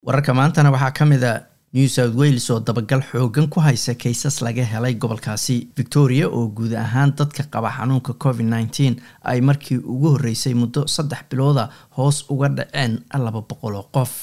wararka maantana waxaa ka mid a new south wales oo dabagal xoogan ku haysa kaysas laga helay gobolkaasi victoria oo guud ahaan dadka qaba xanuunka covid nneteen ay markii ugu horreysay muddo saddex bilooda hoos uga dhaceen laba boqol oo qof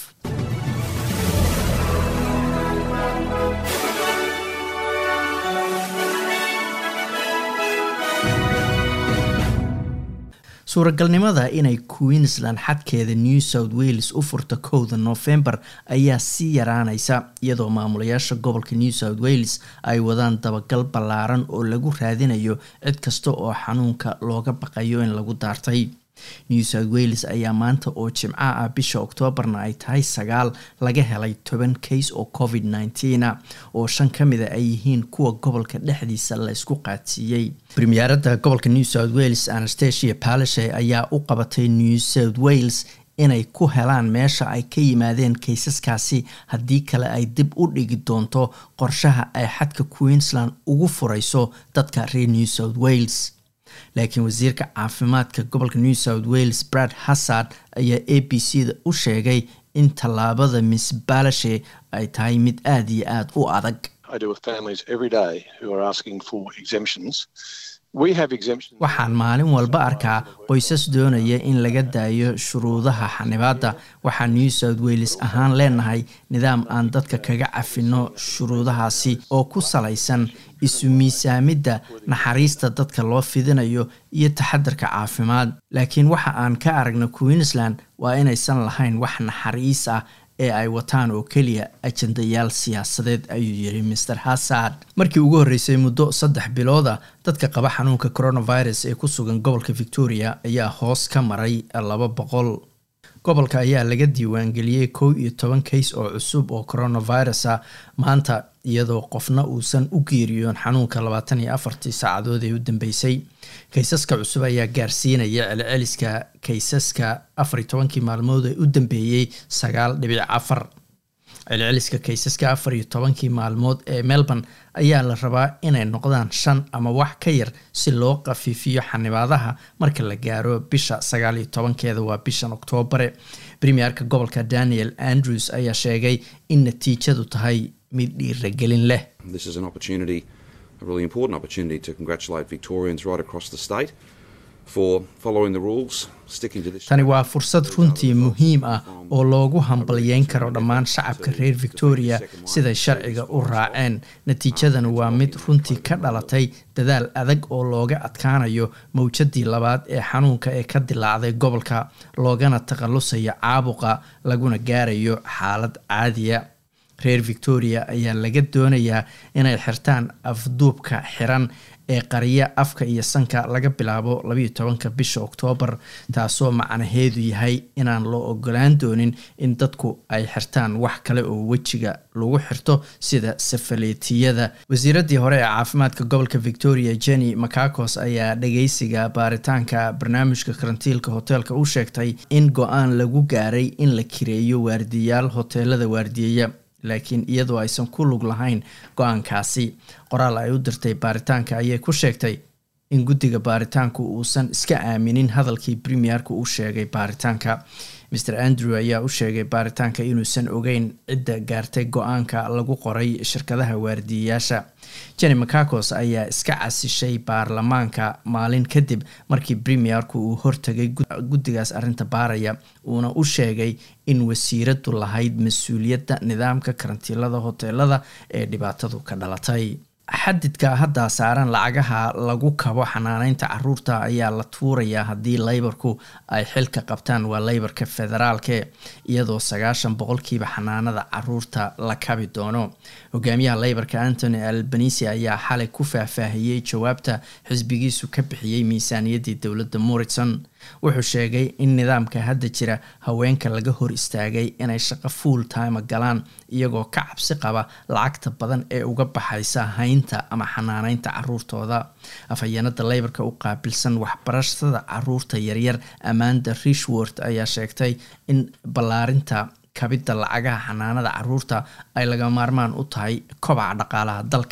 suuragalnimada inay queensland xadkeeda new south wales u furto kowda noofembar ayaa sii yaraanaysa iyadoo maamulayaasha gobolka new south wales ay wadaan dabagal ballaaran oo lagu raadinayo cid kasta oo xanuunka looga baqayo in lagu daartay new south wales ayaa maanta oo jimco ah bisha oktoobarna ay tahay sagaal laga helay toban kays oo covid nneteen a oo shan ka mida ay yihiin kuwa gobolka dhexdiisa la isku qaadsiiyey premierada gobolka new south wales anastasia palishe ayaa u qabatay new south wales inay ku helaan meesha ay ka yimaadeen kaysaskaasi haddii kale ay dib u dhigi doonto qorshaha ay xadka queensland ugu furayso dadka reer new south wales laakiin wasiirka caafimaadka gobolka new south wales brad hassard ayaa a b c da u sheegay in tallaabada miss balashe ay tahay mid aada iyo aada u adag waxaan maalin walba arkaa qoysas doonaya in laga daayo shuruudaha xanibaadda waxaan new south wales ahaan leenahay nidaam aan dadka kaga cafino shuruudahaasi oo ku salaysan isu miisaamidda naxariista dadka loo fidinayo iyo taxadarka caafimaad laakiin waxa aan ka aragna queensland waa inaysan lahayn wax naxariis ah ee ay wataan oo keliya ajandayaal siyaasadeed ayuu yiri master hassard markii ugu horreysay muddo saddex bilooda dadka qaba xanuunka coronavirus ee ku sugan gobolka victoria ayaa hoos ka maray laba boqol gobolka ayaa laga diiwaangeliyey kow iyo toban kays oo cusub oo coronavirus a maanta iyadoo qofna uusan u geeriyoon xanuunka labaatan iyo afartii saacadood ee u dambeysay kaysaska cusub ayaa gaarsiinaya celceliska kaysaska afar iyo tobankii maalmood ee u dambeeyey sagaal dhibic afar celceliska kaysaska afar iyo tobankii maalmood ee melbourne ayaa la rabaa inay noqdaan shan ama wax ka yar si loo qafiifiyo xanibaadaha marka la gaaro bisha sagaal iyo tobankeeda waa bishan oktoobare premierka gobolka daniel andrews ayaa sheegay in natiijadu tahay mid dhiiragelin leh a really important opportunity to congratulate Victorians right across the state for following the rules, sticking to this. tani waa fursad runtii muhiim ah oo loogu hambalyeyn karo dhammaan shacabka reer victoria siday sharciga u raaceen natiijadana waa mid runtii ka dhalatay dadaal adag oo looga adkaanayo mawjadii labaad ee xanuunka ee ka dilaacday gobolka loogana takhalusayo caabuqa laguna gaarayo xaalad caadiya reer victoria ayaa laga doonayaa inay xirtaan afduubka xiran ee qariya afka iyo sanka laga bilaabo labayo tobanka bisha oktoobar taasoo macnaheedu yahay inaan loo ogolaan doonin in dadku ay xirtaan wax kale oo wejiga lagu xirto sida safaleetiyada wasiiradii hore ee caafimaadka gobolka victoria jenny macacos ayaa dhageysiga baaritaanka barnaamijka karantiilka hoteelka u sheegtay in go-aan lagu gaaray in la kireeyo waardiyaal hoteelada waardiyeya laakiin iyadoo aysan ku lug lahayn go-aankaasi qoraal ay u dirtay baaritaanka ayay ku sheegtay in guddiga baaritaanku uusan iska aaminin hadalkii premierka uu sheegay baaritaanka maer andrew ayaa u sheegay baaritaanka inuusan ogeyn cidda gaartay go-aanka lagu qoray shirkadaha waardiyayaasha jenny macacos ayaa iska casishay baarlamaanka maalin kadib markii premierku uu hortagay guddigaas arrinta baaraya uuna u sheegay in wasiiradu lahayd mas-uuliyadda nidaamka karantiilada hoteelada ee dhibaatadu ka dhalatay xadidka hadda saaran lacagaha lagu kabo xanaaneynta caruurta ayaa la tuurayaa haddii laybarku ay xilka qabtaan waa laybarka federaalke iyadoo sagaashan boqolkiiba xanaanada caruurta la kabi doono hogaamiyaha laybarka antony albanisi ayaa xalay ku faahfaahiyey jawaabta xisbigiisu ka bixiyey miisaaniyaddii dowladda morrison wuxuu sheegay in nidaamka hadda jira haweenka laga hor istaagay inay shaqo full time galaan iyagoo ka cabsi qaba lacagta badan ee uga baxaysa haynta ama xanaaneynta caruurtooda afhayeenada leybarka u qaabilsan waxbarashada caruurta yaryar amanda rishworth ayaa sheegtay in ballaarinta kabidda lacagaha xanaanada caruurta ay laga maarmaan u tahay kobaca dhaqaalaha dalka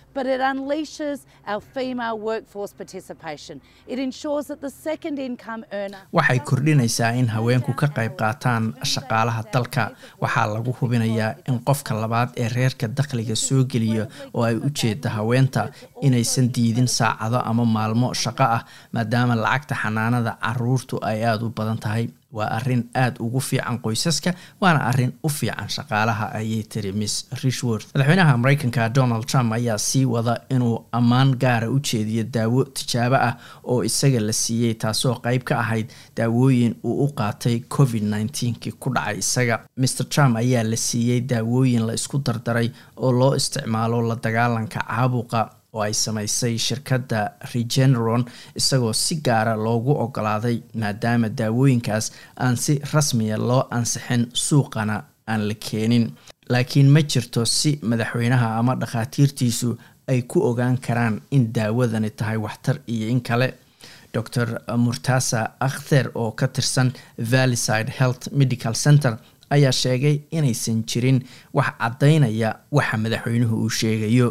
but it unleashes our female workforce participation. It ensures that the second income earner. waxay kordhinaysaa in haweenku ka qayb qaataan shaqaalaha dalka waxaa lagu hubinayaa in qofka labaad ee reerka dakhliga soo geliya oo ay u jeeda haweenta inaysan diidin saacado ama maalmo shaqo ah maadaama lacagta xanaanada caruurtu ay aada u badan tahay waa arrin aada ugu fiican qoysaska waana arrin u fiican shaqaalaha ayay tiri miss rishworth madaxweynaha mareykanka donald trump ayaa sii wada inuu ammaan gaara u jeediyo daawo tijaabo ah oo isaga la siiyey taasoo qeyb ka ahayd daawooyin uu u qaatay covid nneteen-kii ku dhacay isaga mr trump ayaa la siiyey daawooyin la isku dardaray oo loo isticmaalo la dagaalanka caabuqa oo ay samaysay shirkadda regeneron isagoo si gaara loogu ogolaaday maadaama daawooyinkaas aan si rasmiya loo ansixin suuqana aan la keenin laakiin ma jirto si madaxweynaha ama dhakhaatiirtiisu ay ku ogaan karaan in daawadani tahay waxtar iyo in kale dor murtasa akhter oo ka tirsan valyside health medical center ayaa sheegay inaysan jirin wax caddaynaya waxa madaxweynuhu uu sheegayo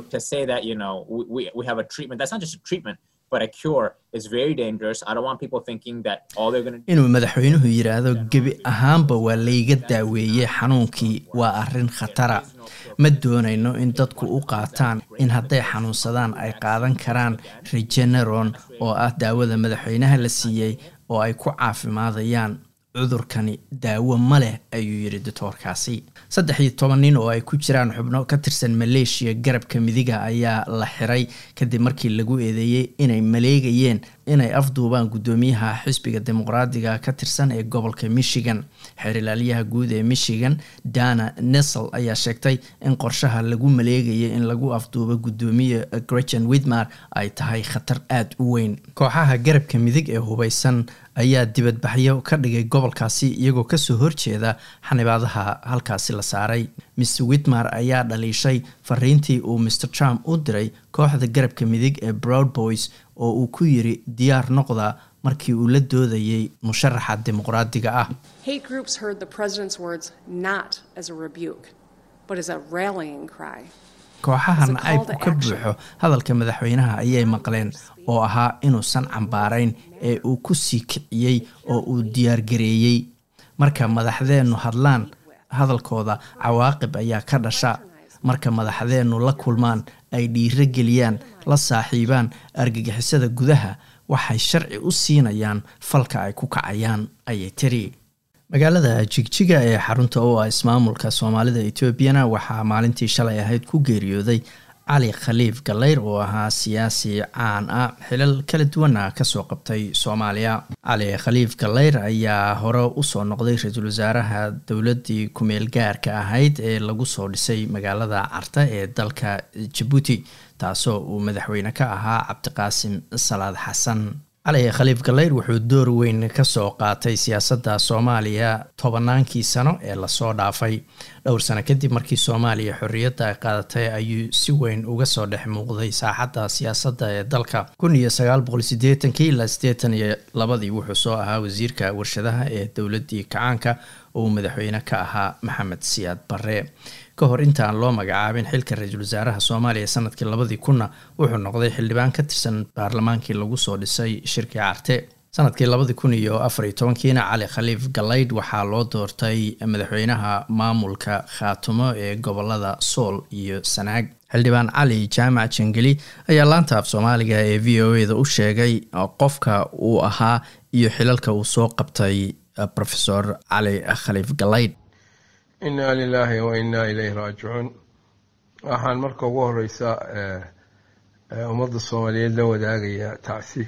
inuu madaxweynuhu yidhaahdo gebi ahaanba waa layga daaweeyey xanuunkii waa arrin khatara ma doonayno in dadku u qaataan in hadday xanuunsadaan ay qaadan karaan regeneron oo ah daawada madaxweynaha la siiyey oo ay ku caafimaadayaan cudurkani daawo ma leh ayuu yidhi doctoorkaasi saddex iyo toban nin oo ay ku jiraan xubno ka tirsan maleeshiya garabka midiga ayaa la xiray kadib markii lagu eedeeyey inay maleegayeen inay afduubaan guddoomiyaha xisbiga dimuqraadiga ka tirsan ee gobolka michigan xeerilaalyaha guud ee michigan dana nesel ayaa sheegtay in qorshaha lagu maleegayay in lagu afduubo guddoomiye gretchen widmar ay tahay khatar aada u weyn kooxaha garabka midig ee hubeysan ayaa dibadbaxyo ka dhigay gobolkaasi iyagoo kasoo horjeeda xanibaadaha halkaasi la saaray mr widmar ayaa dhaliishay fariintii uu mr trump u diray kooxda garabka midig ee broad boys oo uu ku yiri diyaar noqda markii uu la doodayay musharaxa dimuqraadiga ah kooxaha nacaybku ka buuxo hadalka madaxweynaha ayay maqleen oo ahaa inuusan cambaarayn ee uu ku sii kiciyey oo uu diyaargareeyey marka madaxdeennu hadlaan hadalkooda cawaaqib ayaa ka dhasha marka madaxdeennu la kulmaan ay dhiiro geliyaan la saaxiibaan argagixisada gudaha waxay sharci u siinayaan falka ay ku kacayaan ayay tiri magaalada jigjiga ee xarunta u ah ismaamulka soomaalida etoobiyana waxaa maalintii shalay ahayd ku geeriyooday cali khaliif galeyr oo ahaa siyaasi caan ah xilal kala duwana kasoo qabtay soomaaliya cali khaliif galeyr ayaa hore usoo noqday ra-iisul wasaaraha dowladii kumeel gaarka ahayd ee lagu soo dhisay magaalada carta ee dalka jabuuti taasoo uu madaxweyne ka ahaa cabdiqaasim salaad xasan cali khaliif galeyr wuxuu door weyn kasoo qaatay siyaasadda soomaaliya tobannaankii sano ee lasoo dhaafay dhowr sano kadib markii soomaaliya xorriyadda ay qaadatay ayuu si weyn uga soo dhex muuqday saaxadda siyaasadda ee dalka kun iyo sagaal boqol sideetankii ilaa siddeetan iyo labadii wuxuu soo ahaa wasiirka warshadaha ee dowladdii kacaanka oo uu madaxweyne ka ahaa maxamed siyaad barre ka hor intaan loo magacaabin xilka ra-iisul wasaaraha soomaaliya sanadkii labadii kunna wuxuu noqday xildhibaan ka tirsan baarlamaankii lagu soo dhisay shirkii carte sanadkii labadii kun iyo afar iyo tobankiina cali khaliif galaydh waxaa loo doortay madaxweynaha maamulka khaatumo ee gobolada sool iyo sanaag xildhibaan cali jaamac jangeli ayaa laanta af soomaaliga ee v o eda u sheegay qofka uu ahaa iyo xilalka uu soo qabtay rofesor cali khaliif galaydh inaa lilaahi wa innaa ilayhi raajicuun waxaan marka ugu horeysa ummadda soomaaliyeed la wadaagayaa tacsi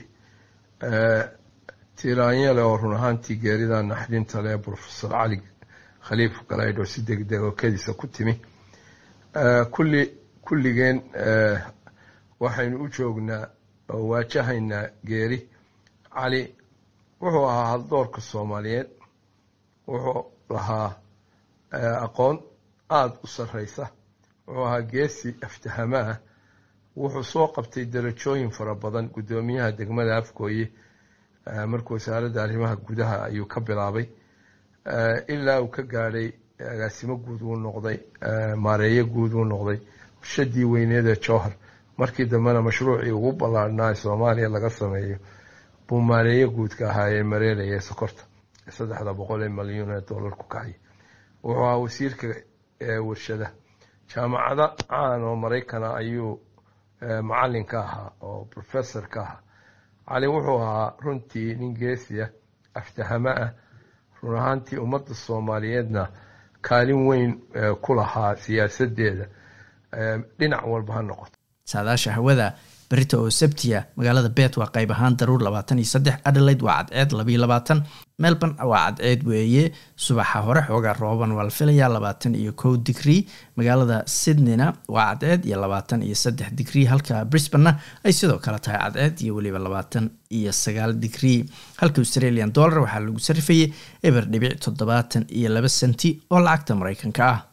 tiraanyale oo run ahaantii geerida naxdinta leh profesor cali khaliif galaydh oo si degdeg oo kediisa ku timi kulli kulligeen waxaynu u joognaa oo waajahaynaa geeri cali wuxuu ahaa haldoorka soomaaliyeed wuxuu lahaa aqoon aada u sarreysa wuxuu ahaa geesi aftahamaah wuxuu soo qabtay darajooyin fara badan guddoomiyaha degmada afgooye markuu wasaaradda arrimaha gudaha ayuu ka bilaabay ilaa uu ka gaadhay agaasimo guud uu noqday maareeyo guud uu noqday warshadii weyneeda jowhar markii dambena mashruucii ugu ballaarhnaa soomaaliya laga sameeyo buu maareeyo guudka ahaa ee mareelaya sokorta saddexda boqol ee malyuun ee dollar ku kacay wuxuu ahaa wasiirka warshada jaamacado caan oo maraykana ayuu macalin ka ahaa oo professor ka ahaa cali wuxuu ahaa runtii nin geesiya aftahamo ah run ahaantii ummadda soomaaliyeedna kaalin weyn ku lahaa siyaasadeeda dhinac walba ha noqoto saadaasha hawada berita oo sabtiya magaalada bet waa qayb ahaan daruur labaatan iyo saddex adelaide waa cadceed labayo labaatan melbourne waa cadceed weeye subaxa hore xoogaa rooban waa la filayaa labaatan iyo kow digrii magaalada sydneyna waa cadceed iyo labaatan iyo saddex digrii halka brisbanena ay sidoo kale tahay cadceed iyo weliba labaatan iyo sagaal digrii halka australian dollar waxaa lagu sarifayay eber dhibic toddobaatan iyo laba senti oo lacagta mareykanka ah